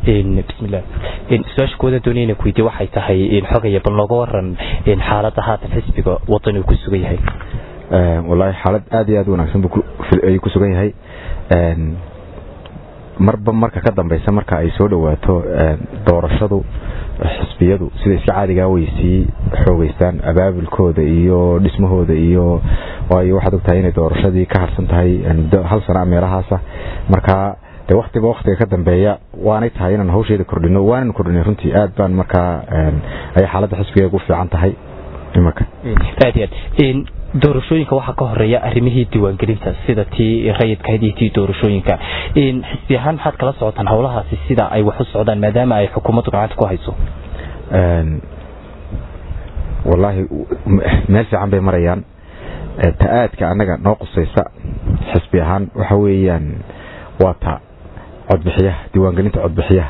bismillah su-aasha kooda doonaya inaan ku weydiye waxay tahay xogaya bal nooga waran xaaladda haatan xisbiga wadan uu ku sugan yahay wallaahi xaalad aad iyo aad u wanaagsan ayuu ku sugan yahay marba marka ka dambeysa marka ay soo dhowaato doorashadu xisbiyadu sida iska caadigaa way sii xoogeystaan abaabulkooda iyo dhismahooda iyo waayo waxaad ogtahay inay doorashadii ka harsan tahay muddo hal sana meelahaasa markaa de waktiba waktiga ka dambeeya waanay tahay inaan hawsheeda kordhino waanan kordhinay runtii aad baan markaa ayay xaaladda xisbiga ugu fiican tahay imanka aad iyo aad doorashooyinka waxaa ka horeeya arrimihii diiwaangelinta sida tii rayidkahayd iyo tii doorashooyinka xisbi ahaan maxaad kala socotaan howlahaasi sida ay wax u socdaan maadaama ay xukuumaddu gacanta ku hayso wallaahi meel fiican bay marayaan ta-aadka annaga noo qusaysa xisbi ahaan waxa weeyaan waa ta codbixiyaha diiwaangelinta codbixiyaha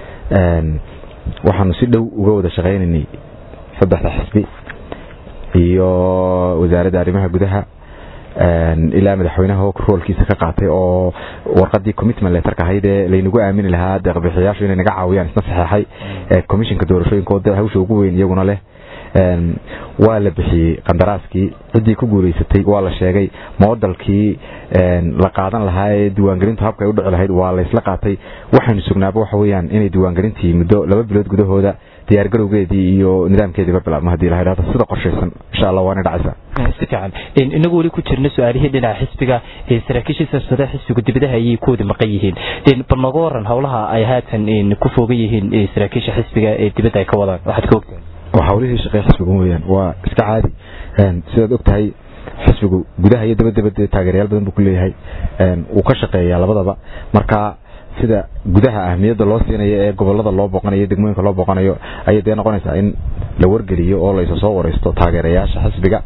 waxaanu si dhow uga wada shaqaynaynay saddexda xisbi iyo wasaaradda arrimaha gudaha ilaa madaxweynaha roolkiisa ka qaatay oo warqadii commitment letterka ahayd ee laynagu aamini lahaa deeqbixiyayaashu inay naga caawiyaan isna saxeexay commissionka doorashooyinka oo hawsha ugu weyn iyaguna leh waa la bixiyey qandaraaskii ciddii ku guulaysatay waa la sheegay moodalkii la qaadan lahaa ee diiwaangelintu habka ay u dhici lahayd waa laysla qaatay waxaynu sugnaaba waxa weyaan inay diiwaangelintii muddo laba bilood gudahooda diyaargarowgeedii iyo nidaamkeediiba bilaabmo hadii la idhahdo sida qorshaysan insha allah waana dhacaysaa si fiican inagu weli ku jirna su-aalihii dhinaca xisbiga saraakiishii siyaasadaha xisbigu dibadaha ayay ku wada maqan yihiin bal nooga waran howlaha ay haatan ku foogan yihiin saraakiisha xisbiga ee dibadda ay ka wadaan waxaad ka ogtahay waa hawlihii shaqey xisbiga weyaan waa iska caadi sidaad og tahay xisbigu gudaha iyo dabadabad taageerayaal badan buu ku leeyahay wuu ka shaqeeyaa labadaba marka sida gudaha ahmiyadda loo siinayo ee gobolada loo booqanayo degmooyinka loo booqanayo ayay dee noqonaysaa in la wargeliyo oo laysa soo wareysto taageerayaasha xisbiga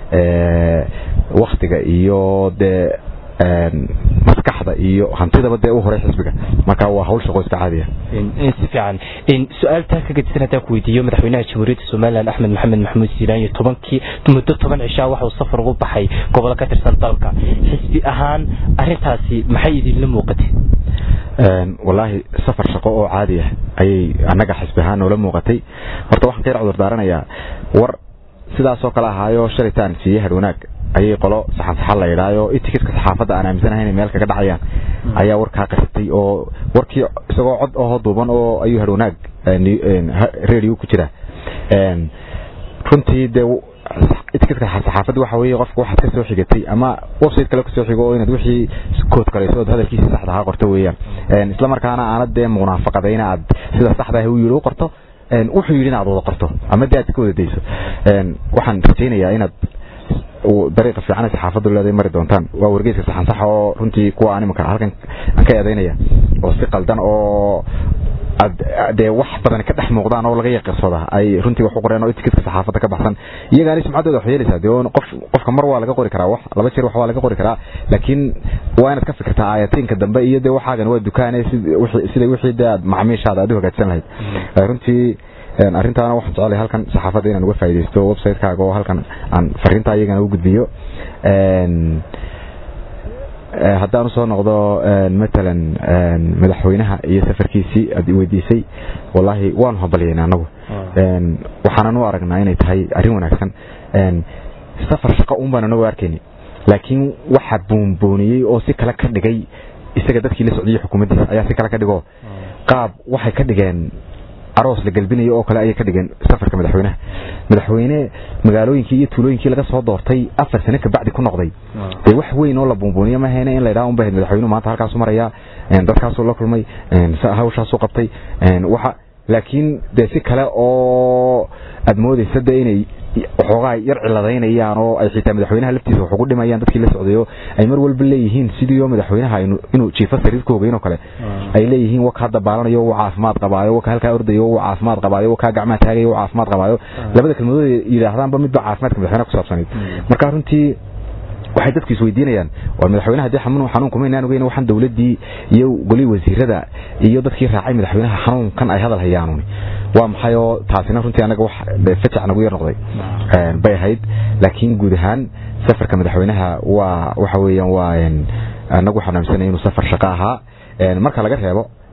waktiga iyo dee maskaxda iyo hantidaba dee u horay xisbiga marka waa hawl shaqo iska caadiya si fiican su-aal taa ka gedisan haddaan ku weydiiyo madaxweynaha jamhuuriyadda somalilan axmed maxamed maxamuud siilaan iyo tobankii muddo toban cishaa waxuu safar ugu baxay gobolo ka tirsan dalka xisbi ahaan arintaasi maxay idinla muuqatay wallaahi safar shaqo oo caadi ah ayay annaga xisbi ahaan noola muuqatay horta waxaan ka yar cudur daaranayaa war sidaasoo kale ahaayo shalitaan siiyey hadh wanaag ayay qolo saxan saxan la yidhaayo itikitka saxaafadda aan aaminsanahay inay meel kaga dhacayaan ayaa warkaa qasatay oo warkii isagoo cod ahoo duuban oo ayuu hadh wanaag radio ku jira runtii dee itikitka saxaafadda waxa weeye qofka waxaad ka soo xigatay ama website kale kasoo xigo oo inaad wixii kood karayso ood hadalkiisa saxda ahaa qorto weeyaan isla markaana aanad dee munaafaqadayna aad sida saxda ah u yidhi u qorto wuxuu yidhi inaad wada qorto ama dee aad ka wada dayso waxaan rajaynayaa inaad dariiqa fiican saxaafaddu leeday mari doontaan waa wargeyska saxan saxa oo runtii kuwa aan imanka halkan aan ka eedaynaya oo si qaldan oo dee wax badan ka dhex muuqdaan oo laga yaqirsada ay runtii wax u qoreen oo itikitka saxaafadda ka baxsan iyagaani sumcaddooda wax yeelaysaa dee qof qofka mar waa laga qori karaa wax laba jeer wax waa laga qori karaa laakiin waa inaad ka fikirtaa aayatiinka dambe iyo dee waxaagan waa dukaane sida wixii dee aad macmiishaada aad u hagaajsan lahayd runtii arrintaana waxaan jecelahay halkan saxaafadda inaan uga faaidaysto website-kaaga oo halkan aan fariinta iyagana u gudbiyo haddaan usoo noqdo matalan madaxweynaha iyo safarkiisii aad weydiisay wallaahi waanu hambalyayna anagu waxaanan u aragnaa inay tahay arrin wanaagsan safar shaqo un baan anagu arkayni laakiin waxa buunbuuniyey oo si kale ka dhigay isaga dadkii la socdiyey xukuumaddiisa ayaa si kale ka dhigo qaab waxay ka dhigeen aroos la galbinayo oo kale ayay ka dhigeen safarka madaxweynaha madaxweyne magaalooyinkii iyo tuulooyinkii laga soo doortay afar sano kabacdi ku noqday dee wax weyn oo la buunbuuniyo mahayna in la yidhaha unba ahayd madaxweynuhu maanta halkaasu maraya dadkaasuu la kulmay hawshaasuu qabtay waxa laakiin dee si kale oo aad moodaysa de inay waxoogaa yar ciladaynayaan oo ay xitaa madaxweynaha laftiisa wax ugu dhimayaan dadkii la socdayo ay mar walba leeyihiin sidiioo madaxweynaha inuu jiifo sariirkooga inoo kale ay leeyihiin waka hadda baalanayo wuu caafimaad qabaayo waka halkaa ordayo wuu caafimaad qabaayo wakaa gacmaha taagayo wuu caafimaad qabaayo labada kelmadood yidhaahdaanba midba caafimaadka madaxweynaha ku saabsanayd marka runtii waxay dadku isweydiinayaan war madaxweynaha dee xanuun xanuun kuma inaan ogeyn waxaan dawladdii iyo golii wasiirada iyo dadkii raacay madaxweynaha xanuunkan ay hadal hayaanuni waa maxay oo taasina runtii anaga wax fajac nagu yar noqday bay ahayd laakiin guud ahaan safarka madaxweynaha waa waxa weeyaan waa anagu waxaan aaminsanay inuu safar shaqo ahaa marka laga reebo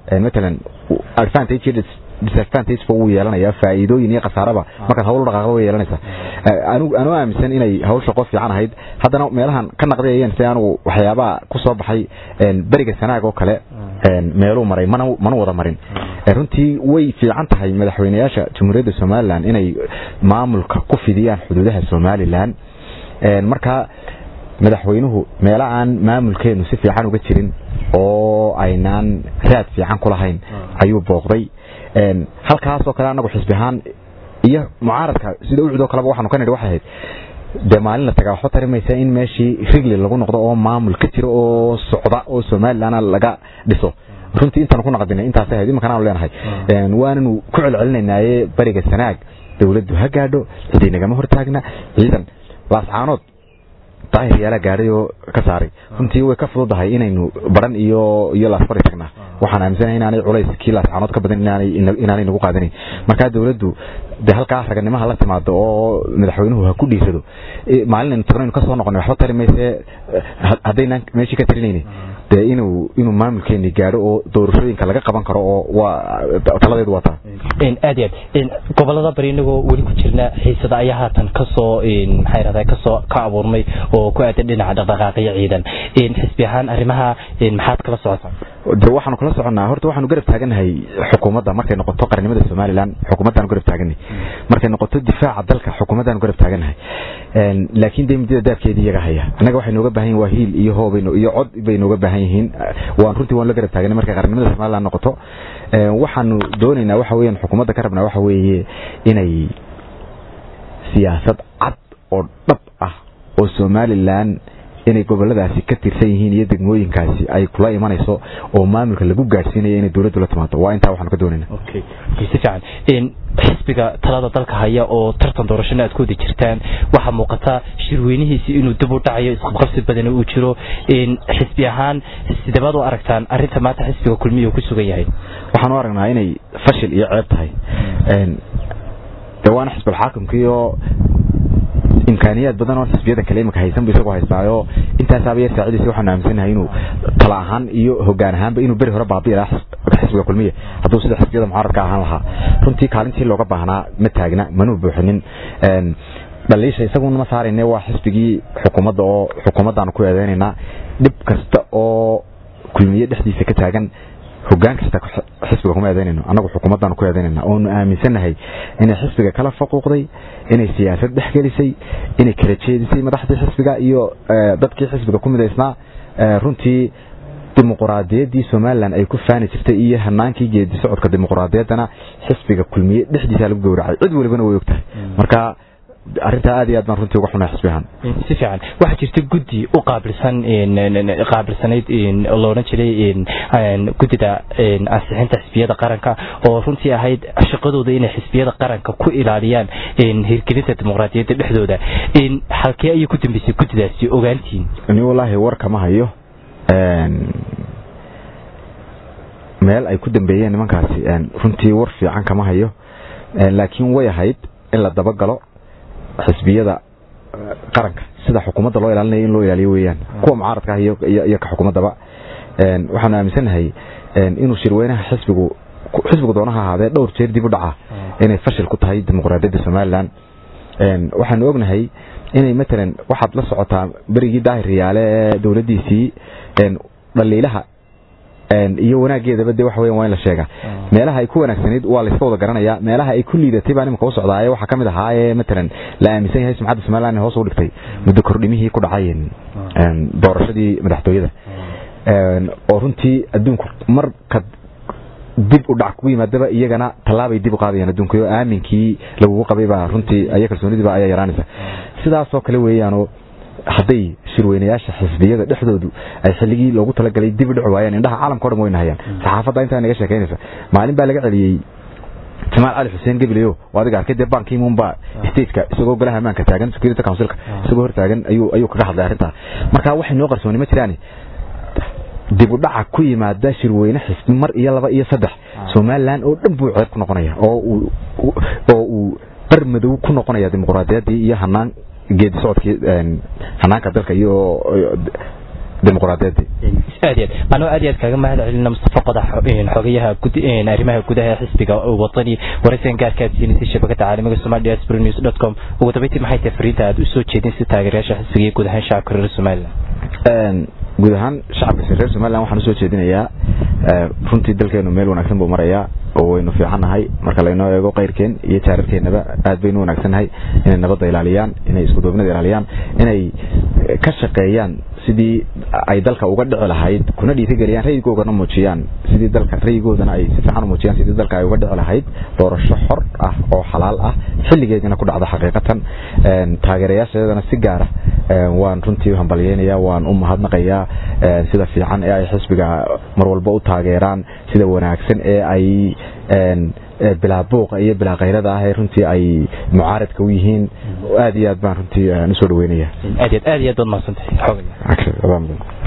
matalan advantage iyo disadvantage ba wuu yeelanaya faa'iidooyin iyo khasaaraba markaad hawl u dhaqaaqda way yeelanaysaa anigu anuu aaminsan inay hawsha qof fiican ahayd haddana meelahan ka naqdayayeen si anugu waxyaabaha ku soo baxay beriga sanaag oo kale meeluu maray mana mana wada marin runtii way fiican tahay madaxweynayaasha jamhuuriyadda somalilan inay maamulka ku fidiyaan xuduudaha somalilan markaa madaxweynuhu meelo aan maamulkeenu si fiican uga jirin oo aynaan raad fiican ku lahayn ayuu booqday halkaasoo kale anagu xisbi ahaan iyo mucaaradka sida ucudoo kaleba waxaanu ka nidhi waxay ahayd dee maalin la tagaa waxba tari maysa in meeshii rigli lagu noqdo oo maamul ka jiro oo socda oo somalilan laga dhiso runtii intaanu ku naqdinay intaasay ahayd imankan aanu leenahay waananu ku celcelinaynaye bariga sanaag dowladdu ha gaadho ciday nagama hortaagna ciidan laascaanood daahir yaala gaadhay oo ka saaray runtii way ka fududahay inaynu baran iyo iyo laasfari tagnaa waxaan aaminsanahay inaanay culays kii laascaanood ka badan inaanay inaanay nagu qaadanayn markaa dowladdu de halkaa raganimaha la timaado oo madaxweynuhu ha ku dhiisado maalin aynu tagno aynu kasoo noqonay waxba tari mayse haddaynaan meeshii ka talinayni dee inuu inuu maamulkeeni gaadho oo doorashooyinka laga qaban karo oo waa taladeedu waa taa aad iyo aad gobolada bari inagoo weli ku jirna xiisada ayaa haatan kasoo maxaa yirahdaa kasoo ka abuurmay oo ku aadan dhinaca dhaqdhaqaaqiyo ciidan xisbi ahaan arrimaha maxaad kala socotaa de waxaanu kala soconnaa horta waxaanu garab taagannahay xukuumadda markay noqoto qarnimada somalilan xukuumaddaanu garab taagannahay markay noqoto difaaca dalka xukuumaddaanu garab taagannahay laakiin dee muddada daabkeedii iyaga haya annaga waxay nooga baahan yihin waa hiil iyo hoob iyo cod bay nooga baahan yihiin waan runtii waan la garab taaganay markay qarnimada somalilan noqoto waxaanu doonaynaa waxa weeyaan xukuumadda ka rabnaa waxa weeye inay siyaasad cad oo dhab ah oo somalilan inay goboladaasi ka tirsan yihiin iyo degmooyinkaasi ay kula imanayso oo maamulka lagu gaadhsiinayo inay dowladdu la timaado waa intaa waxaanu ka doonayna si fiican xisbiga talada dalka haya oo tartan doorashana aad ku wada jirtaan waxaa muuqata shirweynihiisi inuu dib u dhacayo isqabqabsi badan uu jiro xisbi ahaan sidabaad u aragtaan arinta maanta xisbiga kulmiya uu ku sugan yahay waxaan u aragnaa inay fashil iyo ceeb tahay de waana xisbulxaakimkiioo imkaaniyaad badan oo xisbiyada kale imika haysan bu isagoo haystaayo intaasaaba yar saacidiisa waxaanu aaminsanahay inuu tala ahaan iyo hogaan ahaanba inuu beri hore baabi'i lahaa xisbiga kulmiya hadduu sida xisbiyada mucaaradka ahaan lahaa runtii kaalintii looga baahnaa ma taagna manuu buuxinin dhaliisha isaguna ma saarayne waa xisbigii xukuumadda oo xukuumaddaanu ku eedeynaynaa dhib kasta oo kulmiye dhexdiisa ka taagan hogaan kasta xisbiga kuma eedeynayno annagu xukuumaddaanu ku eedeynayna oonu aaminsannahay inay xisbiga kala faquuqday inay siyaasad dhex gelisay inay kala jeedisay madaxdii xisbiga iyo dadkii xisbiga ku midaysnaa runtii dimuquraadiyaddii somalilan ay ku faani jirtay iyo hanaankii geedi socodka dimuquraadiyaddana xisbiga kulmiye dhexdiisa lagu gowracay cid walibana way og tahay marka arrintaa aad iyo aad baan runtii uga xunay xisbi ahaan si fiican waxaa jirta guddi u qaabilsan qaabilsanayd loodhan jiray guddida ansixinta xisbiyada qaranka oo runtii ahayd shaqadooda inay xisbiyada qaranka ku ilaaliyaan hirgelinta dimuqraadiyadda dhexdooda halkee ayay ku dambeysay guddidaasi ogaantiin ni wallaahi war kama hayo meel ay ku dambeeyeen nimankaasi runtii war fiican kama hayo laakiin way ahayd in la dabagalo xisbiyada qaranka sida xukuumadda loo ilaalinaya in loo ilaaliyo weeyaan kuwa mucaaradka ah iyo ka xukuumaddaba waxaanu aaminsannahay inuu shirweynaha xisbigu xisbigu doonaha ahaadee dhowr jeer dib u dhaca inay fashil ku tahay dimuqraadiyadda somalilan waxaanu ognahay inay matalan waxaad la socotaa berigii daahir riyaale ee dowladdiisii dhaliilaha iyo wanaageedaba de waxa weyan waa in la sheega meelaha ay ku wanaagsanayd waa layska wada garanaya meelaha ay ku liidatay baa nimanka u socdaaye waxaa ka mid ahaaye matalan la aaminsan yahay sumcadda somaliland hoos u dhigtay muddo kordhimihii ku dhacay doorashadii madaxtooyada oo runtii adduunku marka dib u dhac kugu yimaadaba iyagana tallaabay dib u qaadayaan adduunka oo aaminkii lagugu qabay baa runtii aya kalsoonidiiba ayaa yaraanaysa sidaasoo kale weeyaanoo hadday shirweynayaasha xisbiyada dhexdoodu ay xilligii loogu talagalay dib u dhici waayeen indhaha caalamka o dhan wayna hayaan saxaafadda intaa naga sheekaynaysa maalin baa laga celiyey jamaal cali xuseen gebileyo oo adiga arkay dee bankiimun baa stateka isagoo golaha ammaanka taagan security councilka isagoo hor taagan ayuu ayuu kaga hadlay arrintaa marka waxay noo qarsooni ma jiraan dib u dhaca ku yimaada shirweyne xisbi mar iyo laba iyo saddex somalilan oo dhan buu ceeb ku noqonaya oo uu oo uu bar madow ku noqonaya dimuqraadiyaddii iyo hanaan geedi socodkii hanaanka dalka iyo dimuqraadiyadii aad iyo aad anoo aad iyo aad kaaga mahad celina mustafa qodax xogayaha arrimaha gudaha xisbiga wadani waraysan gaarka aad siinaysa shabakada caalamiga somali diaspora news dot com ugu dambeyntii maxay tahay fariinta aad u soo jeedin si taageerayaasha xisbiga iyo guud ahaan shacabka reer somaliland guud ahaan shacabka reer somaliland waxaan usoo jeedinayaa runtii dalkeenu meel wanaagsan buu marayaa oo waynu fiicannahay marka laynoo eego kayrkeen iyo jaararkeennaba aad baynu wanaagsannahay inay nabadda ilaaliyaan inay iskuduubnida ilaaliyaan inay ka shaqeeyaan sidii ay dalka uga dhici lahayd kuna dhiirigeliyaan raygoogana muujiyaan sidii dalka raygoodana ay si fiican u muujiyaan sidii dalka ay uga dhici lahayd doorasho xor ah oo xalaal ah xilligeedina ku dhacda xaqiiqatan taageerayaasheedana si gaara waan runtii hambalyeynaya waan u mahadnaqayaa sida fiican ee ay xisbiga mar walba u taageeraan sida wanaagsan ee ay bilaa buuqa iyo bilaa kayrada ah ee runtii ay mucaaradka u yihiin aad iyo aad baan runtii usoo dhaweynaya aad iyo aad aad iyo aad baad mahadsantahay xoogaya